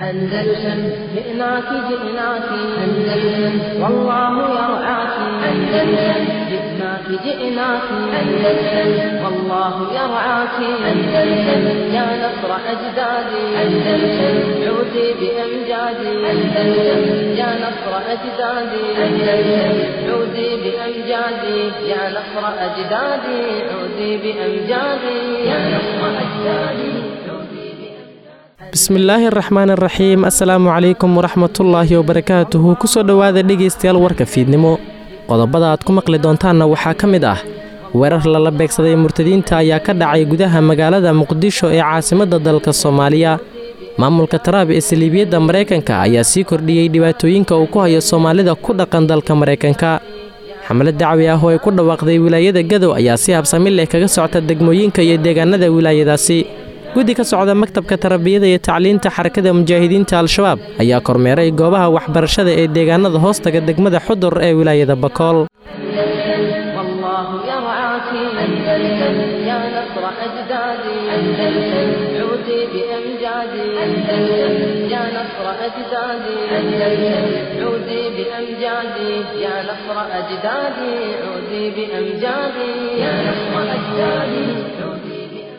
أندلسن جئناك جئناك أندلسن والله يرعاك أندلسن جئناك جئناك أندلسن والله يرعاك أندلسن يا نصر أجدادي أندلسن عودي بأمجادي أندلسن يا نصر أجدادي أندلسن عودي بأمجادي يا نصر أجدادي عودي بأمجادي يا نصر أجدادي bismillaahi araxmaan araxiim assalaamu calaykum waraxmatullaahi wabarakaatuhu kusoo dhowaada dhegaystayaal warka fiidnimo qodobada aad ku maqli doontaanna waxaa ka mid ah weerar lala beegsaday murtadiinta ayaa ka dhacay gudaha magaalada muqdisho ee caasimadda dalka soomaaliya maamulka taraab ee saliibiyadda maraykanka ayaa sii kordhiyey dhibaatooyinka uu ku hayo soomaalida ku dhaqan dalka maraykanka xamlad dacwi ah oo ay ku dhawaaqday wilaayada gadow ayaa si habsami leh kaga socta degmooyinka iyo deegaanada wilaayadaasi guddi ka socda maktabka tarbiyada iyo tacliinta xarakada mujaahidiinta al-shabaab ayaa kormeeray goobaha waxbarashada ee deegaanada hoostaga degmada xudur ee wilaayada bakool والله يرعاك أندلسن يا نصر أجدادي أندلسن عودي بأمجادي أندلسن يا نصر أجدادي أندلسن عودي بأمجادي يا نصر أجدادي عودي بأمجادي يا نصر أجدادي عودي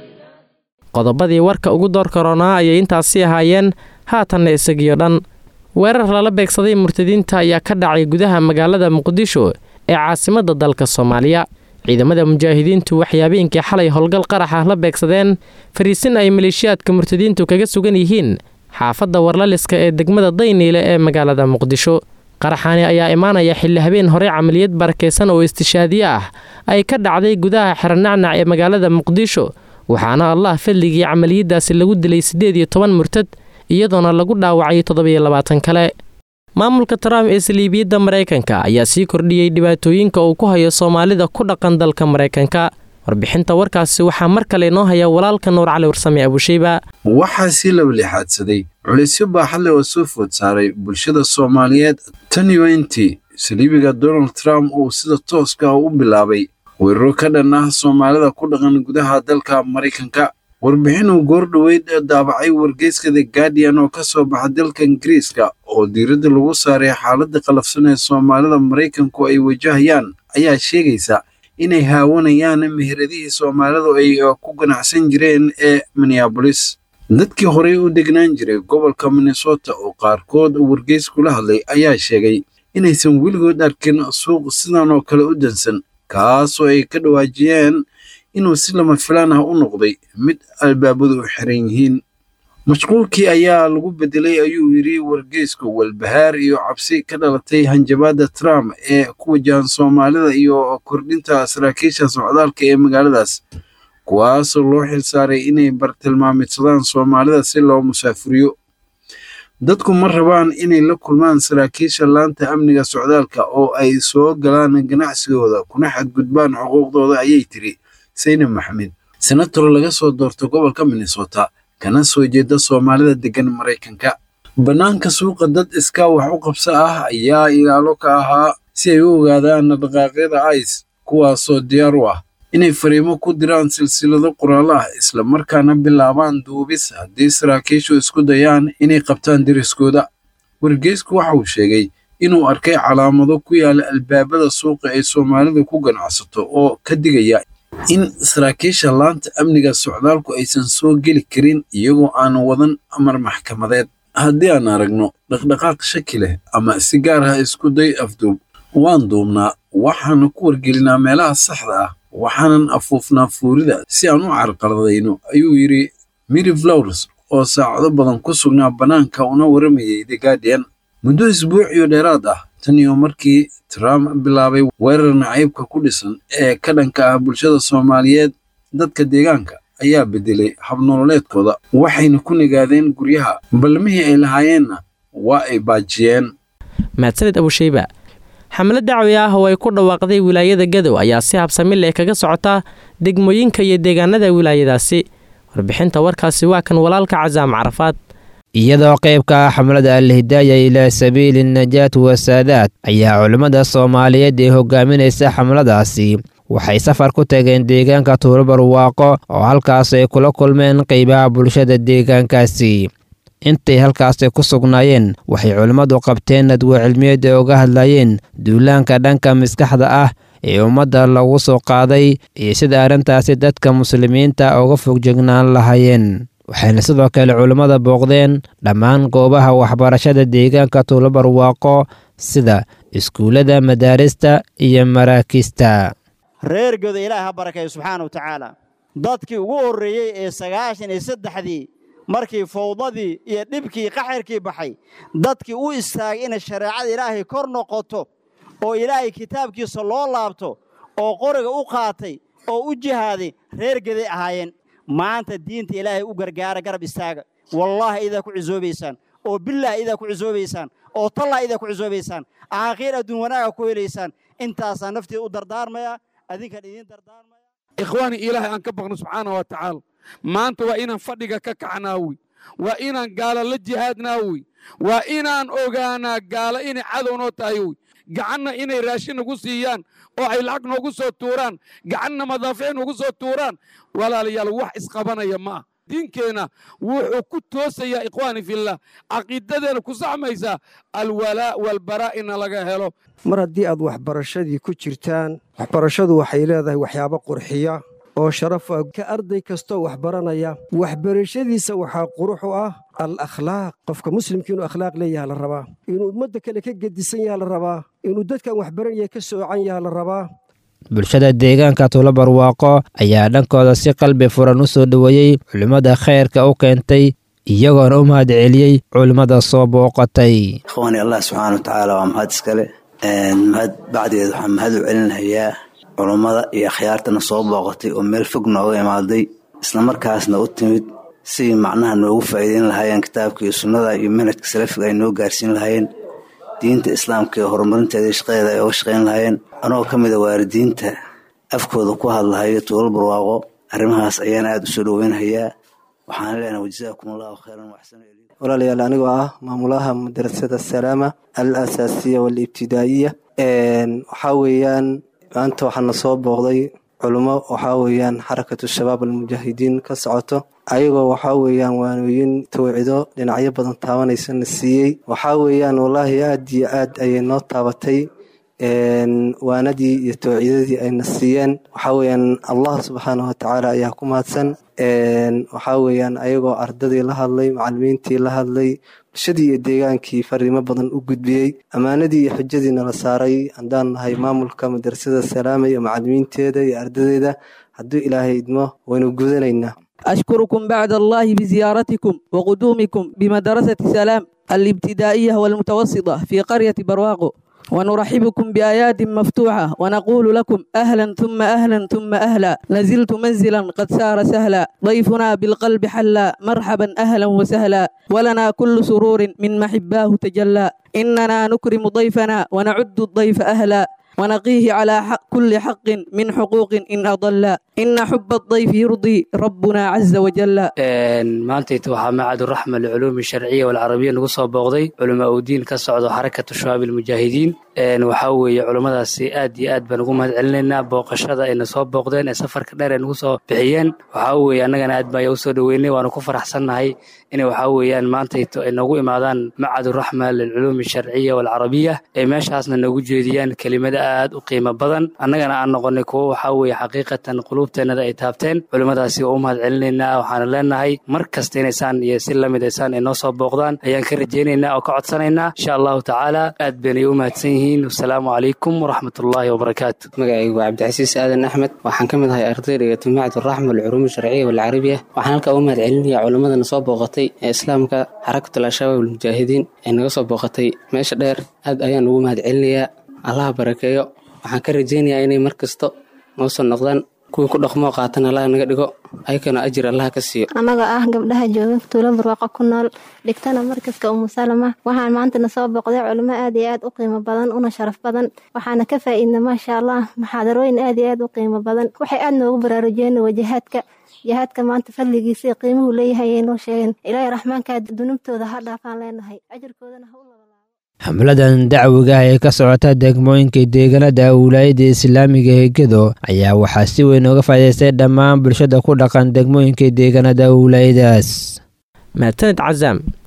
qodobadii warka ugu door karoonaa ayay intaasi ahaayeen haatanna isagiyo dhan weerar lala beegsaday murtadiinta ayaa ka dhacay gudaha magaalada muqdisho ee caasimadda dalka soomaaliya ciidamada mujaahidiintu waxay habeenkii xalay howlgal qarax ah la beegsadeen fariisin ay maleeshiyaadka murtadiintu kaga sugan yihiin xaafadda warlaliska ee degmada dayniile ee magaalada muqdisho qaraxaani ayaa imaanaya xilli habeen hore camaliyad barakaysan oo istishaadiye ah ay ka dhacday gudaha xeranacnac ee magaalada muqdisho waxaana allah fadligii camaliyadaasi lagu dilay siddeed iyo toban murtad iyadoona lagu dhaawacay toddobiyo labaatan kale maamulka trump ee saliibiyadda maraykanka ayaa sii kordhiyey dhibaatooyinka uu ku hayo soomaalida ku dhaqan dalka maraykanka warbixinta warkaasi waxaa mar kale inoo haya walaalka nuur cali warsame abusheyba waxaa sii labalixaadsaday culisyo baaxadle oo soo food saaray bulshada soomaaliyeed tan iyo intii saliibiga donald trump uu sida tooska ah u bilaabay weeraro ka dhan ah soomaalida ku dhaqan gudaha dalka maraykanka warbixin uu goordhoweyd daabacay wargeyska the guardian oo ka soo baxa dalka ingiriiska oo diiradda lagu saaray xaaladda qalafsan ee soomaalida maraykanku ay wajahayaan ayaa sheegaysa inay haawanayaan meheradihii soomaalidu ay ku ganacsan jireen ee minneabolis dadkii horey u degnaan jiray gobolka minnesota oo qaarkood wargeys kula hadlay ayaa sheegay inaysan weligood arkin suuq sidan oo kale u dansan kaasoo ay ka dhawaajiyeen inuu si lama filaan ah u noqday mid albaabadu u xiran yihiin mashquulkii ayaa lagu bedelay ayuu yidhi wargeysku walbahaar iyo cabsi ka dhalatay hanjabaadda trump ee ku wajahan soomaalida iyo kordhinta saraakiisha socdaalka ee magaaladaas kuwaasoo loo xilsaaray inay bartilmaamidsadaan soomaalida si loo musaafuriyo dadku ma rabaan inay la kulmaan saraakiisha laanta amniga socdaalka oo ay soo galaan ganacsigooda kuna xadgudbaan xuquuqdooda ayay tiri sayne maxamed senator laga soo doorto gobolka minnesota kana soo jeeda soomaalida deggan maraykanka bannaanka suuqa dad iskaa wax u qabso ah ayaa ilaalo ka ahaa si ay u ogaadaan dhaqaaqyada ice kuwaasoo diyaar u ah inay fariimo ku diraan silsilado qoraallo ah isla markaana bilaabaan duubis haddii saraakiishu isku dayaan inay qabtaan deriskooda wargeysku waxa uu sheegay inuu arkay calaamado ku yaala albaabada suuqa ay soomaalidu ku ganacsato oo ka digaya in saraakiisha laanta amniga socdaalku aysan soo geli karin iyagoo aan wadan amar maxkamadeed haddii aan aragno dhaqdhaqaaq shaki leh ama si gaar ah isku day afduub waan duubnaa waxaana ku wargelinaa meelaha saxda ah waxaanan afuufnaa fuurida si aan u carqaladayno ayuu yidhi miri flowers oo saacado badan ku sugnaa bannaanka una waramayay the guardian muddo isbuuciyo dheeraad ah tan iyo markii trump bilaabay weerar nacaybka ku dhisan ee ka dhanka ah bulshada soomaaliyeed dadka deegaanka ayaa bedelay habnololeedkooda waxayna ku nigaadeen guryaha balmihii ay lahaayeenna waa ay baajiyeen mahadsanid abusheyba xamlad dacwi ah oo ay ku dhawaaqday wilaayada gadow ayaa si habsami leh kaga socota degmooyinka iyo deegaanada wilaayadaasi warbixinta warkaasi waa kan walaalka casaam carafaad iyadoo qaybka ah xamlada alhidaaya ilaa sabiili najaat wasaadaad ayaa culimmada soomaaliyeed ee hogaaminaysa xamladaasi waxay safar ku tageen deegaanka tuulo barwaaqo oo halkaas ay kula kulmeen qeybaha bulshada deegaankaasi intay halkaasi ku sugnaayeen waxay culimmadu qabteen nadwo cilmiyeed ee uga hadlayeen duulaanka dhanka maskaxda ah ee ummadda lagu soo qaaday iyo sida arrintaasi dadka muslimiinta uga fogjegnaan lahaayeen waxayna sidoo kale culimmada booqdeen dhammaan goobaha waxbarashada deegaanka tuulabarwaaqo sida iskuullada madaarista iyo maraakiista reer goda ilaahi ha barakeeyo subxaana wa tacaala dadkii ugu horreeyey ee sagaashan iyo saddexdii markii fawdadii iyo dhibkii qaxirkii baxay dadkii u istaagay inay shareecada ilaahay kor noqoto oo ilaahay kitaabkiisa loo laabto oo qoriga u qaatay oo u jihaaday reer geday ahaayeen maanta diinta ilaahay u gargaara garab istaaga wallaahi idaa ku cisoobaysaan oo bilaah idaa ku cisoobaysaan oo tallah idaa ku cisoobaysaan aakhiir adduun wanaaga ku helaysaan intaasaa nafteeda u dardaarmaya adinkan idiin dardaarmaya ikhwaani ilaahay aan ka baqno subxaana wa tacaala maanta waa inaan fadhiga ka kacnaawi waa inaan gaalo la jihaadnaawi waa inaan ogaanaa gaalo inay cadow noo tahay wy gacanna inay raashin nagu siiyaan oo ay lacag noogu soo tuuraan gacanna madaafiic noogu soo tuuraan walaalayaal wax isqabanaya ma ah diinkeenna wuxuu ku toosayaa ikhwaani fillah caqiidadeena ku saxmaysaa alwalaa walbaraa ina laga helo mar haddii aad waxbarashadii ku jirtaan waxbarashadu waxay leedahay waxyaabo qurxiya oo sharafa ka arday kastoo wax baranaya waxbarashadiisa waxaa qurux u ah al akhlaaq qofka muslimka inuu akhlaaq leeyaha la rabaa inuu ummadda kale ka gedisan yaha la rabaa inuu dadkan waxbaranaya ka soocan yaha la rabaa bulshada deegaanka tuulabarwaaqo ayaa dhankooda si qalbi furan u soo dhoweeyey culimmada khayrka u keentay iyagoona u mahad celiyey culimmada soo booqatay ikhwaani allah subxaana wa tacaala waa mahad iskale mahad bacdeed waxaan mahad u celinayaa culummada iyo akhyaartana soo booqatay oo meel fog nooga imaaday islamarkaasna u timid sidii macnaha noogu faa'iideyn lahaayeen kitaabka iyo sunnada iyo manhajka salafiga ay noo gaarsiin lahaayeen diinta islaamka iyo horumarinteeda iyo shaqadeeda ay oga shaqayn lahaayeen anagoo ka mid a waalidiinta afkooda ku hadlahayo tuulal barwaaqo arrimahaas ayaan aada u soo dhoweynhayaa waxaan leenahay wajazaakum allahu khayran waxsano walaalayaal anigoo ah maamulaha madrasada salaama al asaasiya waalibtidaa'iya waxaa weeyaan maanta waxaana soo booqday culummo waxaa weeyaan xarakatu shabaab almujaahidiin ka socoto ayagoo waxaa weeyaan waanooyin tawcido dhinacyo badan taabanaysana siiyey waxaa weeyaan wallaahi aad iyo aad ayay noo taabatay waanadii iyo tawcidadii ayna siiyeen waxaa weeyaan allah subxaanah watacaala ayaa ku mahadsan waxaa weeyaan ayagoo ardadii la hadlay macalimiintii la hadlay bulshadii iyo deegaankii fariimo badan u gudbiyey ammaanadii iyo xujadiina la saaray haddaan nahay maamulka madrasada salaama iyo macalimiinteeda iyo ardadeeda hadduu ilaahay idmo waynu gudanaynaa أشكركم بعد الله بزيارتكم وقدومكم بمدرسة سلام الابتدائية والمتوسطة في قرية برواقو ونرحبكم بآيات مفتوحة ونقول لكم أهلا ثم أهلا ثم أهلا نزلت منزلا قد سار سهلا ضيفنا بالقلب حلا مرحبا أهلا وسهلا ولنا كل سرور من محباه تجلى إننا نكرم ضيفنا ونعد الضيف أهلا ونقيه على حق كل حق من حقوق إن أضل إن حب الضيف يرضي ربنا عز وجل maantayta waxaa macaduraxma liculuumi alsharciya walcarabiya nagu soo booqday culamaa udiin ka socdo xarakatu shabaab almujaahidiin waxaa weeye culummadaasi aad iyo aad baan ugu mahad celinaynaa booqashada ayna soo booqdeen ee safarka dheer ay nagu soo bixiyeen waxaa weeye annagana aad baan usoo dhoweynay waanu ku faraxsannahay inay waxaa weeyaan maantayto ay noogu imaadaan macaduraxma lilculuumi alsharciya walcarabiya ay meeshaasna noogu jeediyaan kelimada aad u qiimo badan annagana aan noqonay kuwo waxaa weeye xaqiiqatan quluubteennada ay taabteen culimmadaasi waa u mahad celinaynaa waxaana leenahay mar kasta inaysaan iyo si lamid aysaan ay noo soo booqdaan ayaan ka rajaynaynaa oo ka codsanaynaa insha allahu tacaala aad baynay u mahadsan yihiin wasalaamu calaykum waraxmatullaahi wabarakaatu magacaygu waa cabdicasiis aadan axmed waxaan ka mid ahay ardayga jamaacatu raxma alculuum alsharciya walcarabiya waxaan halkaa u mahad celinaya culimmadana soo booqatay ee islaamka xarakatul al-shabaab almujaahidiin ee naga soo booqatay meesha dheer aad ayaan ugu mahad celinayaa allaha barakeeyo waxaan ka rajaynayaa inay mar kasta noo soo noqdaan kuwii ku dhaqmoo qaatan allaha naga dhigo ayakana ajir allaha ka siiyo annaga ah gabdhaha jooga tuulo barwaaqo ku nool dhigtana markaska umu salama waxaan maantana soo booqday culimo aad iyo aad u qiimo badan una sharaf badan waxaana ka faa'iidna maasha allah muxaadarooyin aad iyo aad u qiimo badan waxay aad noogu baraarujiyeen wajahaadka jihaadka maanta fadligiisa iyo qiimuhu leeyahay ay noo sheegeen ilaahay raxmaankaa dunubtooda ha dhaafaan leenahay ajirkoodana ha u xamladan dacwiga ee ka socota degmooyinka deegaanada wilaayada islaamiga ee gedo ayaa waxaa si weyn uga faa'idaystay dhammaan bulshada ku dhaqan degmooyinka deegaanada wilaayadaas mahadsanid casaam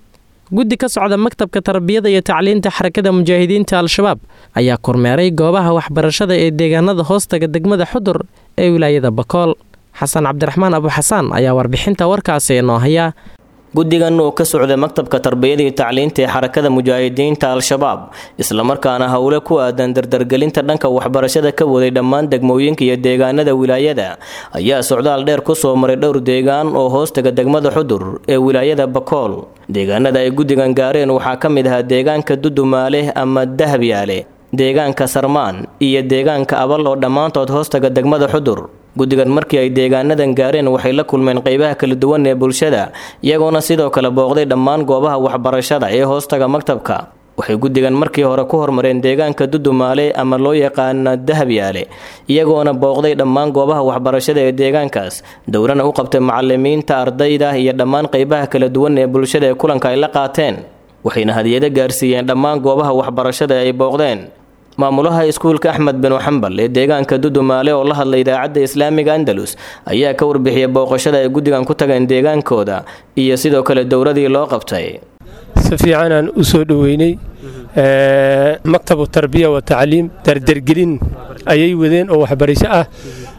guddi ka socda maktabka tarbiyada iyo tacliinta xarakada mujaahidiinta al-shabaab ayaa kormeeray goobaha waxbarashada ee deegaanada hoostaga degmada xudur ee wilaayada bakool xasan cabdiraxmaan abuxasaan ayaa warbixinta warkaasi inoo haya guddigan oo ka socda maktabka tarbiyada iyo tacliinta ee xarakada mujaahidiinta al-shabaab islamarkaana howle ku aadan dardargelinta dhanka waxbarashada ka waday dhammaan degmooyinka iyo deegaanada wilaayada ayaa socdaal dheer ku soo maray dhowr deegaan oo hoostaga degmada xudur ee wilaayada bakool deegaanada ay guddigan gaareen waxaa ka mid ahaa deegaanka dudumaale ama dahabyaale deegaanka sarmaan iyo deegaanka abal oo dhammaantood hoostaga degmada xudur guddigan markii ay deegaanadan gaareen waxay la kulmeen qeybaha kala duwan ee bulshada iyagoona sidoo kale booqday dhammaan goobaha waxbarashada ee hoostaga maktabka waxay guddigan markii hore ku hormareen deegaanka dudumaale ama loo yaqaana dahabyaale iyagoona booqday dhammaan goobaha waxbarashada ee deegaankaas dowrana u qabtay macalimiinta ardayda iyo dhammaan qeybaha kala duwan ee bulshada ee kulanka ay la qaateen waxayna hadiyado gaarsiiyeen dhammaan goobaha waxbarashada ay booqdeen maamulaha iskuulka axmed binu xambal ee deegaanka dudumaale oo la hadlay idaacadda islaamiga andalus ayaa ka warbixiyay booqashada ay guddigan ku tageen deegaankooda iyo sidoo kale dowladii loo qabtay si fiicanaan u soo dhoweynay maktabu tarbiya wa tacliim dardergelin ayay wadeen oo waxbarasho ah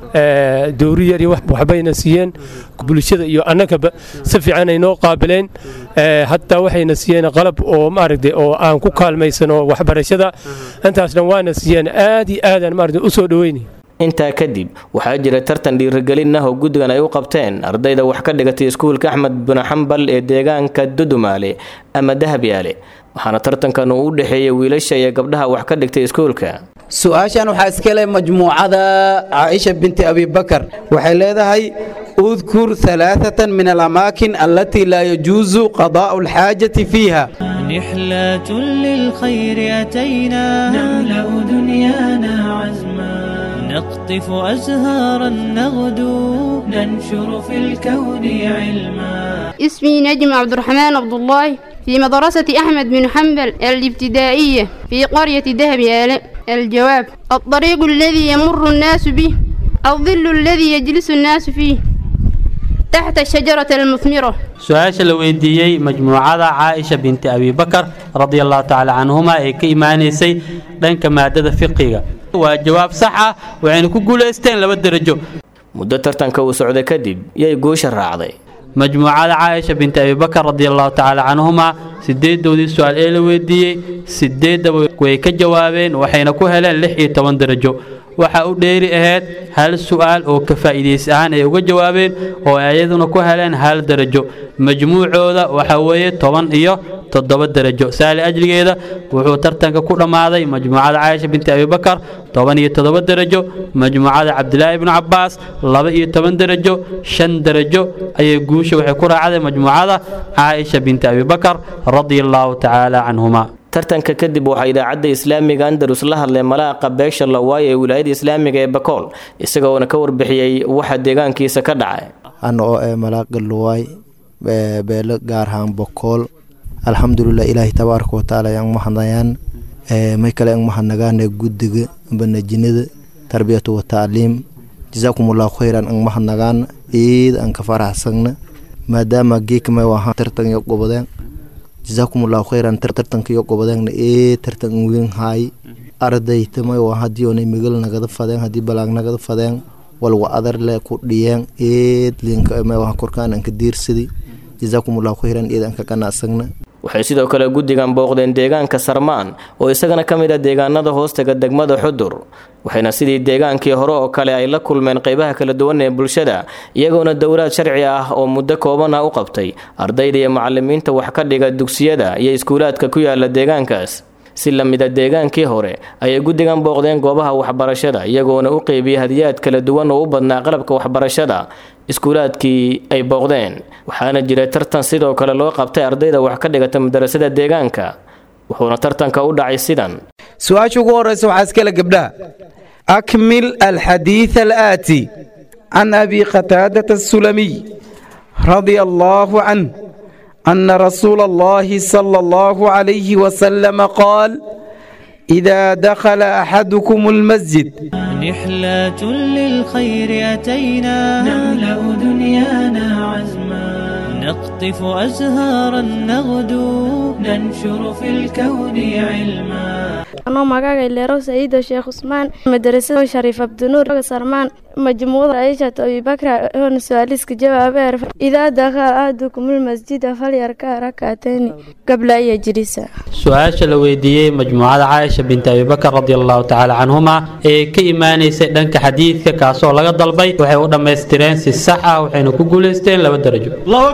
dowri yar iyo waxbayna siiyeen bulshada iyo annagaba si fiican ay noo qaabileen hataa waxayna siiyeen qalab oo maaragtay oo aan ku kaalmaysano waxbarashada intaasna waana siiyeen aad iyo aadaan maaragtay u soo dhoweynay intaa kadib waxaa jira tartan dhiirigelin ah oo guddigan ay u qabteen ardayda wax ka dhigatay iskuulka axmed binu xambal ee deegaanka dudumaale ama dahabyaale waxaana tartankan uu u dhexeeyay wiilasha iyo gabdhaha wax ka dhigtay iskuulka su-aashan waxaa iska leh majmuucada caaisha binti abibakar waxay leedahay udkur alaaatan min alamaakin allatii laa yajuusu qadaa'u alxaajati fiiha نحلة للخير أتينا نملأ دنيانا عزما نقطف أزهارا نغدو ننشر في الكون علما اسمي نجم عبد الرحمن عبد الله في مدرسة أحمد بن حنبل الابتدائية في قرية دهب يالاء الجواب الطريق الذي يمر الناس به الظل الذي يجلس الناس فيه تحت الشجرة المثمرة su-aasha la weydiiyey majmuucada caaisha binti abibakar radia allahu tacaala canhuma ee ka imaanaysay dhanka maadada fiqiga waa jawaab sax ah waxayna ku guulaysteen laba derajo muddo tartanka uu socday kadib yay guusha raacday majmuucada caaisha binti abibakar radia allahu tacaala canhuma sideedoodii su-aal ee la weydiiyey sideeddaba way ka jawaabeen waxayna ku heleen lix iyo toban derajo waxaa u dheeri ahayd hal su'aal oo ka faa'iidaysi ahaan ay uga jawaabeen oo ay ayaduna ku heleen hal derajo majmuucooda waxaa weeye toban iyo toddoba derajo saali ajligeeda wuxuu tartanka ku dhammaaday majmuucada caaisha binti abibakar toban iyo toddoba derajo majmuucada cabdilaahi ibnu cabbaas laba iyo toban derajo shan derajo ayay guusha waxay ku raacday majmuucada caaisha binti abibakar radia allahu tacaala canhuma tartanka kadib waxaa idaacadda islaamiga andalus la hadlay malaaqa beesha lawaay ee wilaayada islaamiga ee bakool isagoona ka warbixiyey waxa deegaankiisa ka dhacay ana oo ee malaaqa luwaay beelo gaar ahaan bakool alxamdulilah ilaahi tabaaraka watacaala ayaan mahadnayaan may kale aan mahadnagaane guddiga banajinada tarbiyatu wa tacliim jasaakumullahu khayran aan mahadnagaan iid aan ka faraxsagna maadaama geekmay wahaan tartan iyo gobodeen jasaakumullahu khayran tartanka iyo gobodeegna ee tartan weyn haay ardaytamay waa haddii oonay migal nagada fadeen haddii balaag nagada fadeen walwa adar le ku dhiyeen eed linka may waa korkaan aan ka diirsadi jasaakumullahu khayran eed aan ka qanacsagna waxay sidoo kale guddigan booqdeen deegaanka sarmaan oo isagana ka mid ah deegaanada hoostaga degmada xudur waxayna sidii deegaankii hore oo kale ay la kulmeen qeybaha kala duwan ee bulshada iyagoona dowlaad sharci ah oo muddo kooban ah u qabtay ardayda iyo macalimiinta wax ka dhiga dugsiyada iyo iskuulaadka ku yaala deegaankaas si la mida deegaankii hore ayay guddigan booqdeen goobaha waxbarashada iyagoona u qeybiyey hadiyaad kala duwan oo u badnaa qalabka waxbarashada iskuulaadkii ay booqdeen waxaana jiray tartan sidoo kale loo qabtay ardayda wax ka dhigata madarasada deegaanka wuxuuna tartanka u dhacay sidan su-aasha ugu horeysa waxaa iskale gabdhaha akmil alxadiid alaati can abi qataadata asulamiy radia allaahu canh أن رسول الله صلى الله عليه وسلم قال إذا دخل أحدكم المسجد نحلة للخير أتينا نملأ دنيانا عزما نقطف أزهارا نغدو ننشر في الكون علما anoo magaaga leero saciido sheekh cusmaan madarasada shariif abdinuur sarmaan majmuucada aishat abibakra oon su-aaliska jawaabeer idaa dakhala ahdukum lmasjida falyarka rakatayni qabla an yajlisa su-aasha la weydiiyey majmuucada caaisha binti abibakar radiallahu tacaala canhuma ee ka imaanaysay dhanka xadiidka kaasoo laga dalbay waxay u dhammaystireen si sax ah waxayna ku guulaysteen laba darajo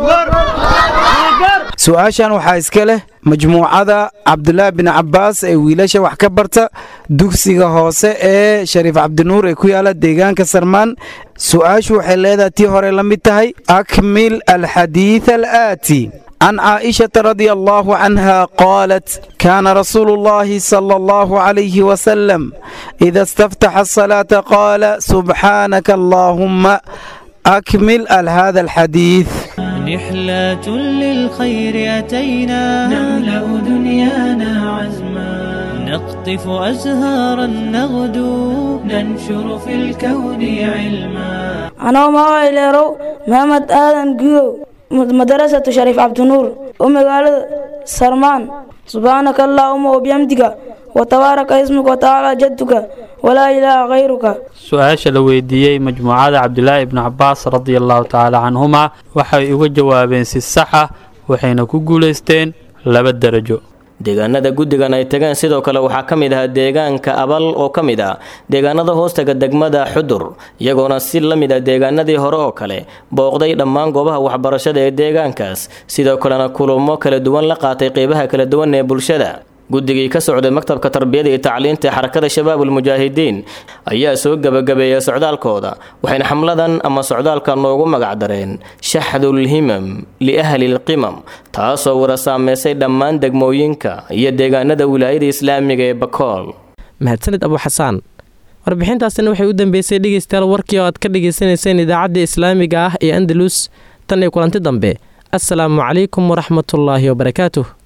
su-aashan waxaa iska leh majmuucada cabdulaahi bin cabbaas ee wiilasha wax ka barta dugsiga hoose ee shariif cabdinuur ee ku yaala deegaanka sarmaan su-aashu waxay leedahay tii hore la mid tahay akmil alxadiid alaati عن عائشة رضي الله عنها قالت كان رسول الله صلى الله عليه وسلم إذا استفتح الصلاة قال سبحانك اللهم أكمل هذا الحديث رحلة للخير أتينا نملأ دنيانا عزما نقطف أزهارا نغدو ننشر في الكون علما anoo magaca ileerow maxamed aadan guyow madarasatu shariif cabdinuur oo magaalada sarmaan subxaanaka allaahuma wabiyamdiga watabaaraka ismuka watacaala jadduka walaa ilaaha khayruka su-aasha la weydiiyey majmuucada cabdilaahi ibnu cabaas radiallahu tacaala canhuma waxay uga jawaabeen si sax ah waxayna ku guulaysteen laba darajo deegaanada guddigan ay tageen sidoo kale waxaa ka mid ahaa deegaanka abal oo ka mid ah deegaanada hoostaga degmada xudur iyagoona si la mid ah deegaanadii hore oo kale booqday dhammaan goobaha waxbarashada ee deegaankaas sidoo kalena kulamo kala duwan la qaatay qeybaha kala duwan ee bulshada guddigii ka socday maktabka tarbiyada iyo tacliinta ee xarakada shabaabul mujaahidiin ayaa soo gebagabeeyay socdaalkooda waxayna xamladan ama socdaalka noogu magacdareen shaxdul himam liahli lqimam taasoo wada saameysay dhammaan degmooyinka iyo deegaanada wilaayada islaamiga ee bakool mahadsanid abu xasaan warbixintaasina waxay u dambeysay dhegeystayaal warkii oo aad ka dhagaysanayseen idaacadda islaamiga ah ee andalus tan iyo kulanti dambe assalaamu calaykum waraxmatullaahi wabarakaatuh